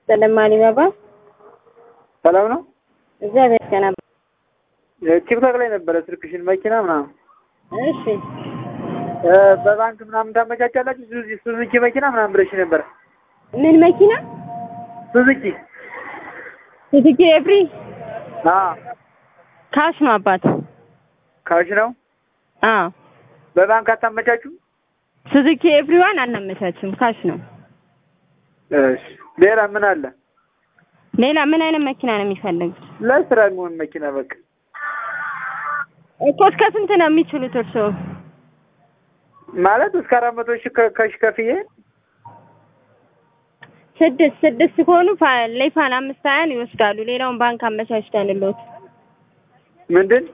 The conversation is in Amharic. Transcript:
ይስጥልን ማሊባባ። ሰላም ነው። እግዚአብሔር ይመስገን። ቲክቶክ ላይ ነበረ ስልክሽን መኪና ምናምን እሺ እ በባንክ ምናምን ታመቻቻላችሁ? ሱዙ- ሱዙኪ መኪና ምናምን ብለሽ ነበረ። ምን መኪና? ሱዙኪ ሱዙኪ ኤፍሪ አዎ፣ ካሽ ነው አባት። ካሽ ነው። አዎ በባንክ አታመቻቹም? ሱዙኪ ኤፍሪዋን አናመቻችም፣ ካሽ ነው። እሺ፣ ሌላ ምን አለ? ሌላ ምን አይነት መኪና ነው የሚፈልጉት? ለስራ የሚሆን መኪና በቃ እኮ እስከ ስንት ነው የሚችሉት እርስዎ? ማለት እስከ አራት መቶ ሺህ ከ- ከሽ ከፍዬ ስድስት ስድስት ከሆኑ ፋ- ሌፋን አምስት ሀያን ይወስዳሉ። ሌላውን ባንክ አመቻችተንልዎት ምንድን